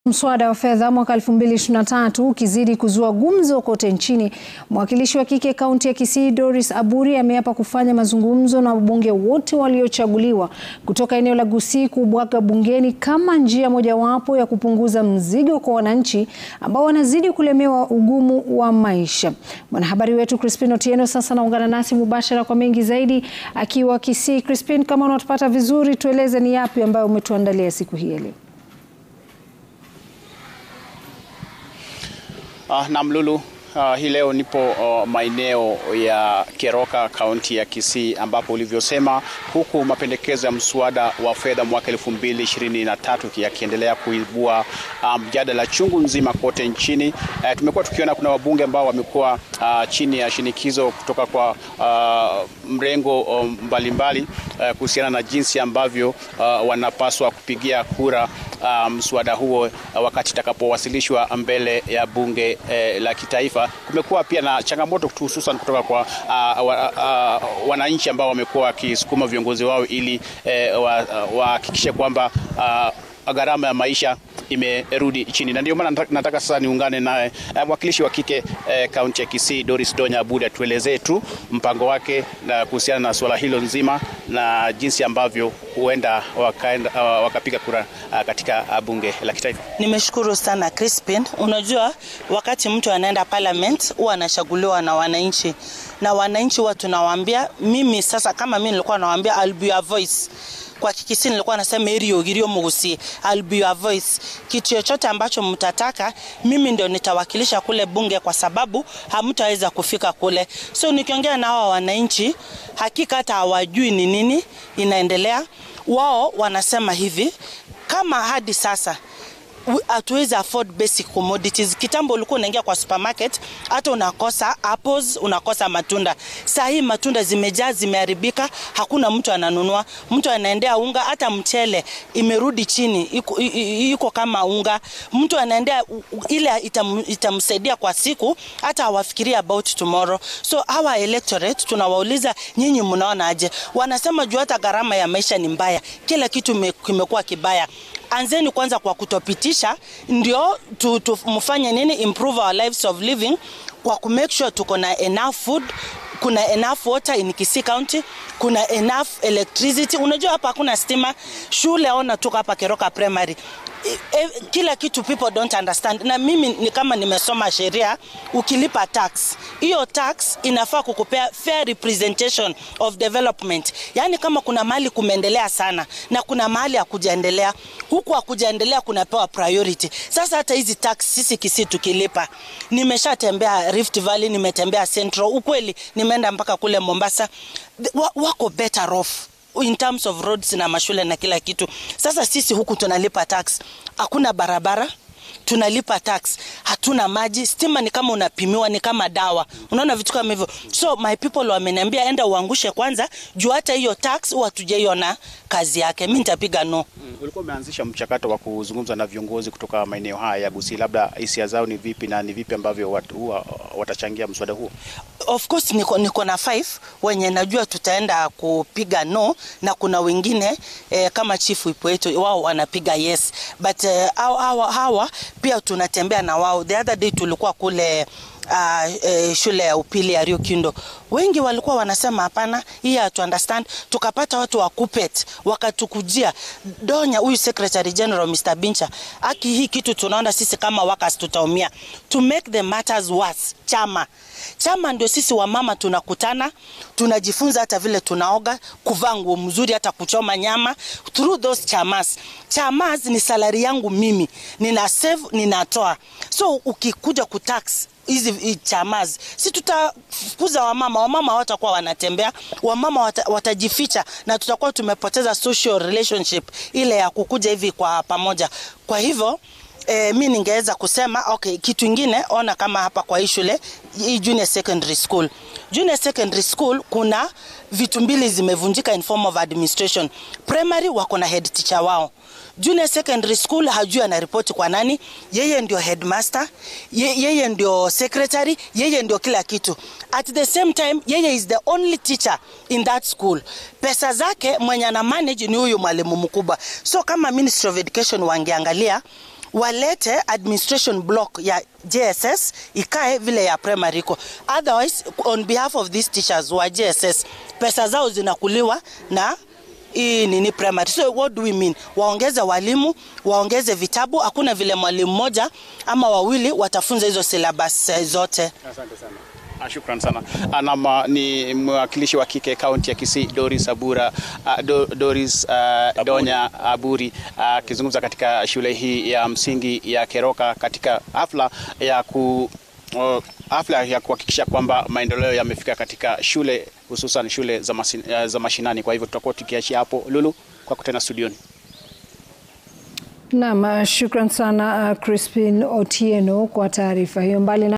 Mswada wa fedha mwaka 2023 ukizidi kuzua gumzo kote nchini, mwakilishi wa kike kaunti ya Kisii Doris Aburi ameapa kufanya mazungumzo na wabunge wote waliochaguliwa kutoka eneo la Gusii kubwaga bungeni kama njia mojawapo ya kupunguza mzigo kwa wananchi ambao wanazidi kulemewa ugumu wa maisha. Mwanahabari wetu Crispin Otieno sasa anaungana nasi mubashara kwa mengi zaidi akiwa Kisii. Crispin, kama unatupata vizuri, tueleze ni yapi ambayo umetuandalia siku hii ya leo? Uh, na Mlulu uh, hii leo nipo uh, maeneo ya Keroka kaunti ya Kisii ambapo ulivyosema, huku mapendekezo ya mswada wa fedha mwaka 2023 yakiendelea kuibua mjadala um, chungu nzima kote nchini. Uh, tumekuwa tukiona kuna wabunge ambao wamekuwa uh, chini ya shinikizo kutoka kwa uh, mrengo mbalimbali um, uh, kuhusiana na jinsi ambavyo uh, wanapaswa kupigia kura mswada um, huo uh, wakati itakapowasilishwa mbele ya bunge eh, la kitaifa. Kumekuwa pia na changamoto hususan kutoka kwa uh, uh, uh, wananchi ambao wamekuwa wakisukuma viongozi wao ili wahakikishe uh, kwamba uh, gharama ya maisha imerudi chini, na ndio maana nataka, nataka sasa niungane naye mwakilishi wa kike kaunti eh, ya Kisii Doris Donya Aburi atuelezee tu mpango wake na kuhusiana na suala hilo nzima na jinsi ambavyo huenda wakaenda, uh, wakapiga kura uh, katika uh, bunge la kitaifa. Nimeshukuru sana Crispin. Unajua, wakati mtu anaenda parliament huwa anachaguliwa na wananchi, na wananchi huwa tunawaambia, mimi sasa kama mimi nilikuwa nawaambia I'll be your voice kwa Kikisi nilikuwa nasema erio girio mugusi I'll be your voice. Kitu chochote ambacho mtataka mimi ndio nitawakilisha kule bunge, kwa sababu hamtaweza kufika kule. So nikiongea na hawa wananchi, hakika hata hawajui ni nini inaendelea. Wao wanasema hivi, kama hadi sasa hatuwezi afford basic commodities. Kitambo ulikuwa unaingia kwa supermarket hata unakosa apples, unakosa matunda. Saa hii matunda zimejaa, zimeharibika, hakuna mtu ananunua. Mtu anaendea unga, hata mchele imerudi chini, iko, iko kama unga. Mtu anaendea ile itam, itamsaidia kwa siku, hata hawafikiria about tomorrow. So hawa electorate tunawauliza, nyinyi mnaona aje? Wanasema juu hata gharama ya maisha ni mbaya, kila kitu kimekuwa kibaya. Anzeni kwanza kwa kutopitisha, ndio tu, tu, mfanye nini, improve our lives of living kwa ku make sure tuko na enough food, kuna enough water in Kisii County, kuna enough electricity. Unajua hapa hakuna stima, shule ona tuko hapa Keroka Primary E, kila kitu people don't understand. Na mimi ni kama nimesoma sheria, ukilipa tax, hiyo tax inafaa kukupea fair representation of development. Yani kama kuna mahali kumeendelea sana na kuna mahali hakujaendelea, huku hakujaendelea kunapewa priority. Sasa hata hizi tax sisi Kisii tukilipa, nimeshatembea Rift Valley, nimetembea Central, ukweli nimeenda mpaka kule Mombasa, wako better off in terms of roads na mashule na kila kitu. Sasa sisi huku tunalipa tax, hakuna barabara tunalipa tax, hatuna maji, stima ni kama unapimiwa, ni kama dawa, unaona vitu kama hivyo. So my people wameniambia enda uangushe kwanza, juu hata hiyo tax huwa tujaiona kazi yake. Mimi nitapiga no. Mm, ulikuwa umeanzisha mchakato wa kuzungumza na viongozi kutoka maeneo haya ya Gusii, labda hisia zao ni vipi na ni vipi ambavyo watu huwa watachangia mswada huo? Of course niko, niko na five wenye najua tutaenda kupiga no, na kuna wengine eh, kama chief wipo wetu wao wanapiga yes, but eh, hawa, hawa, hawa pia tunatembea na wao. The other day tulikuwa kule uh, eh, shule ya upili ya Rio Kindo, wengi walikuwa wanasema hapana, hii hatu understand. Tukapata watu wa Kupet wakatukujia Donya, huyu secretary general Mr. Bincha, aki hii kitu tunaona sisi kama workers tutaumia. To make the matters worse, chama chama ndio sisi wamama tunakutana, tunajifunza hata vile tunaoga, kuvaa nguo mzuri, hata kuchoma nyama through those chamas. Chamas ni salari yangu mimi, nina save, ninatoa. So ukikuja kutax hizi chamas, si tutafukuza wamama. Wamama hawatakuwa wanatembea, wamama wata, watajificha na tutakuwa tumepoteza social relationship ile ya kukuja hivi kwa pamoja. Kwa hivyo E, mi ningeweza kusema okay, kitu ingine ona kama hapa kwa hii shule hii junior secondary school. Junior secondary school kuna vitu mbili zimevunjika in form of administration. Primary wako na head teacher wao. Junior secondary school hajui anaripoti kwa nani. Yeye ndio headmaster, ye, yeye ndio secretary, yeye ndio kila kitu. At the same time, yeye is the only teacher in that school. Pesa zake mwenye ana manage ni huyu mwalimu mkubwa. So kama Ministry of Education wangeangalia walete administration block ya JSS ikae vile ya primary iko. Otherwise, on behalf of these teachers wa JSS, pesa zao zinakuliwa na hii nini primary. So what do we mean? Waongeze walimu, waongeze vitabu. Hakuna vile mwalimu mmoja ama wawili watafunza hizo syllabus eh, zote. Asante sana. Ah, Shukran sana. Anama ni mwakilishi wa kike kaunti ya Kisii Doris Abura, uh, Do, Doris uh, Donya Aburi akizungumza katika shule hii ya msingi ya Keroka katika hafla ya ku uh, hafla ya kuhakikisha kwamba maendeleo yamefika katika shule hususan shule za, masin, uh, za mashinani. Kwa hivyo tutakuwa tukiachia hapo. Lulu, kwako tena studioni. Naam, shukran sana uh, Crispin Otieno kwa taarifa hiyo mbali na